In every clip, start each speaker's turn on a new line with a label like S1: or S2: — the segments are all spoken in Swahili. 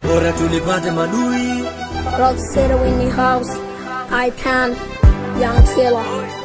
S1: bora tulipate madui
S2: Rock City Winnie House, I can, Young Killer.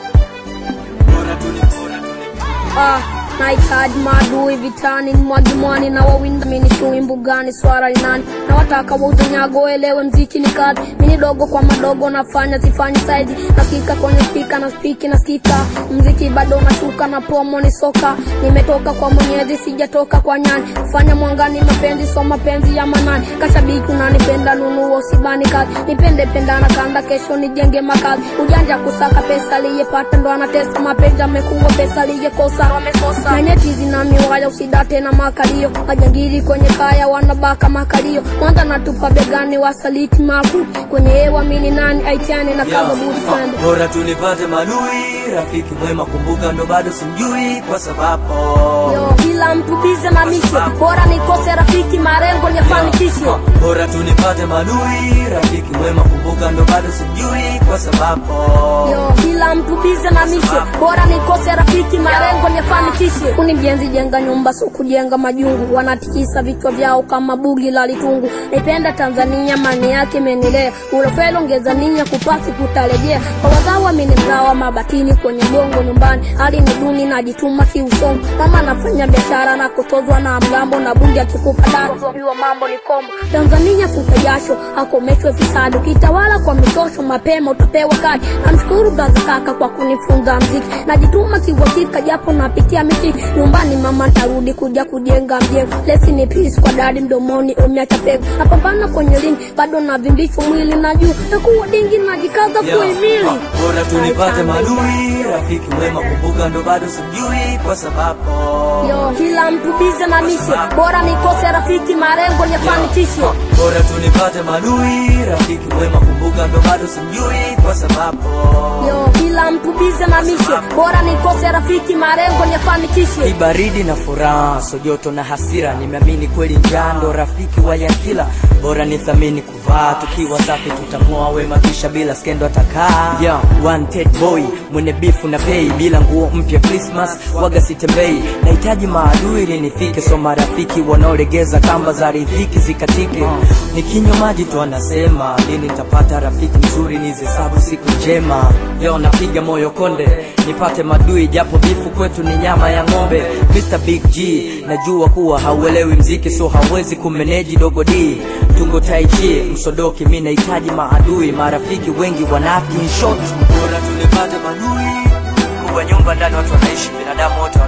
S1: bora tuli bora tuli
S2: Ah, nahitaji maadui vitani, mwagi mwani na wawinda mini chui mbugani, swara linani na wataka wauze nyago, elewe mziki ni kazi, mini dogo kwa madogo nafanya sifanyi saizi, nasikika kwenye spika na spiki nasikika, mziki bado nashuka na promo ni soka, nimetoka kwa mwenyezi sijatoka kwa nyani, kufanya mwangani mapenzi so mapenzi ya manani, kashabiki unanipenda nunua usibani kazi, nipende pendana kanda, kesho nijenge makazi, ujanja kusaka pesa aliyepata ndo anatesa, mapenzi amekuwa pesa aliyekosa wamekosa, na nyeti zina miwaya usidate na makalio, majangili kwenye kaya wanabaka makalio, mwanza natupa begani wasaliti makuu, kwenye hewa mini nani aitiane na kaza budi twende
S1: bora tulipate madui rafiki mwema kumbuka ndo bado simjui kwa sababu
S2: Yo, kila mtu bize na mishe, bora nikose rafiki, marengo niyafanikishe.
S1: bora tulipate madui rafiki mwema kumbuka ndo bado simjui kwa sababu
S2: Yo, kila mtu bize na mishe, bora nikose rafiki, marengo niyafanikishe. Kuni mjenzi jenga nyumba, so kujenga majungu, wanatikisa vichwa vyao kama bugi la litungu. Naipenda Tanzania, mani yake imenilea, urofelo ongeza ninya kupasi kutarejea. Kwa wazawa mini mzawa mabatini kwenye gongo nyumbani, hali ni duni najituma kiusomo. Mama nafanya biashara na kutozwa na mgambo na bunge akikupa daro, jua mambo ni kombo. Tanzania futa jasho, akomeshwe fisadi, ukitawala kwa mitosho mapema utapewa kadi. Namshukuru braza kaka kwa kunifunza mziki, najituma kiuhakika japo napitia miti nyumbani. Mama tarudi kuja kujenga mjengo, lesi ni peace kwa dadi mdomoni umeacha pego. Napambana kwenye ringi bado navimbishwa mwili na juu nakuwa dingi najikaza
S1: Yeah.
S2: kuhimili.
S1: bora tulipate madui rafiki mwema kumbuka ndo bado simjui kwa sababu
S2: Yo, kila mtu bize na mishe, bora nikose rafiki, marengo niyafanikishe.
S1: bora tulipate madui rafiki mwema kumbuka ndo bado simjui kwa sababu
S2: Yo, kila mtu bize na mishe, bora nikose rafiki, marengo niyafanikishe.
S1: ni baridi na furaha so joto na hasira nimeamini kweli njando rafiki wa yakila bora nithamini kuvaa tukiwa safi tutamoa wema kisha bila skendo atakaa yeah, wanted boy mwenye bifu na pei bila nguo mpya Christmas waga sitembei nahitaji maadui ili nifike so marafiki wanaolegeza kamba za riziki zikatike nikinywa maji tu anasema lini nitapata rafiki mzuri nizihesabu siku njema leo napiga moyo konde nipate madui japo bifu kwetu ni nyama ya ng'ombe Mr. Big G najua kuwa hauelewi mziki so hawezi kumeneji dogo D tungo taichi msodoki mi nahitaji maadui marafiki wengi wanafiki in short bora tulipate madui kuwa nyumba ndani watu wanaishi binadamu wote